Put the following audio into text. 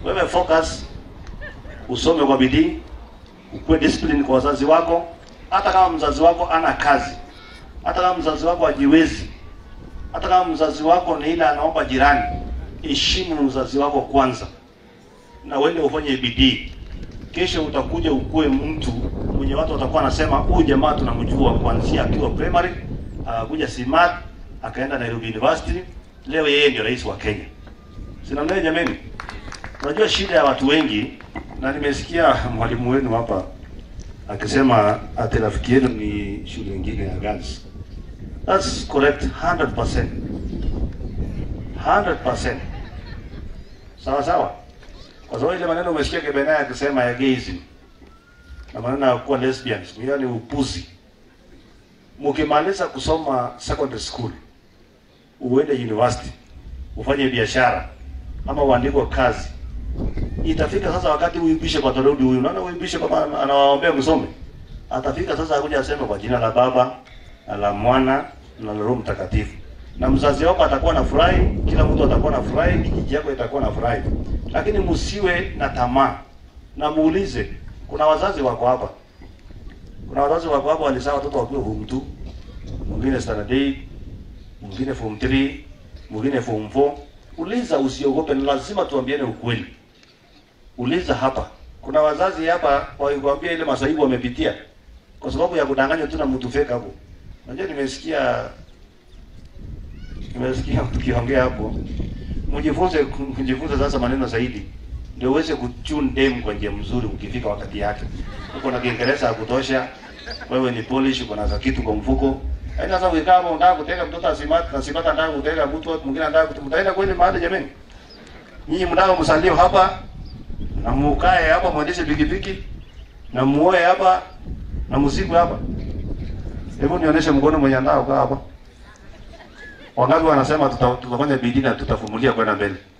Wewe focus, usome kwa bidii, ukuwe discipline kwa wazazi wako, hata kama mzazi wako ana kazi, hata kama mzazi wako hajiwezi, hata kama mzazi wako ni ile anaomba jirani, heshimu mzazi wako kwanza, na uende ufanye bidii. Kesho utakuja ukuwe mtu mwenye watu watakuwa wanasema huyu jamaa tunamjua kuanzia akiwa primary, akakuja Simat, akaenda Nairobi University, leo yeye ndio rais wa Kenya. Sina mnaye jameni. Unajua shida ya watu wengi, na nimesikia mwalimu wenu hapa akisema ati rafiki yenu ni shule nyingine ya girls. That's correct 100%. 100%. Sawa sawa. Kwa sababu ile maneno umesikia Kebenaya akisema ya gayism na maneno ya kuwa lesbians, hiyo ni upuzi. Mkimaliza kusoma secondary school, uende university, ufanye biashara ama uandikwe kazi, itafika sasa wakati huyu bishop atarudi. Huyu unaona, huyu bishop kama anawaombea msome, atafika sasa akuja aseme kwa jina la Baba na la Mwana na la Roho Mtakatifu, na mzazi wako atakuwa na furahi, kila mtu atakuwa na furahi, kijiji yako itakuwa na furahi. Lakini msiwe na tamaa, na muulize. Kuna wazazi wako hapa, kuna wazazi wako hapa walizaa watoto wakiwa form 2, mwingine standard 8, mwingine form 3, mwingine form 4. Uliza, usiogope, ni lazima tuambiane ukweli. Uliza hapa. Kuna wazazi hapa wakikwambia ile masaibu wamepitia kwa sababu ya kudanganywa tu na mtu fake hapo. Unajua, nimesikia nimesikia tukiongea hapo. Mjifunze mjifunze sasa maneno zaidi ndio uweze kuchune dem kwa njia mzuri ukifika wakati yake. Uko na Kiingereza ya kutosha, wewe ni Polish, uko na kitu kwa mfuko. Yaani sasa ukikaa hapo unataka kutega mtoto asimati na simata anataka kutega mtu mwingine anataka kutega. Mtaenda kweli mahali jameni? Nyinyi mnataka msalio hapa na mukae hapa mwendeshe pikipiki na muoe hapa na msiku hapa. Hebu nionyeshe mkono mwenye andao kaa hapa. Wangapi wanasema tuta, tutafanya bidii na tutafumulia kwenda mbele?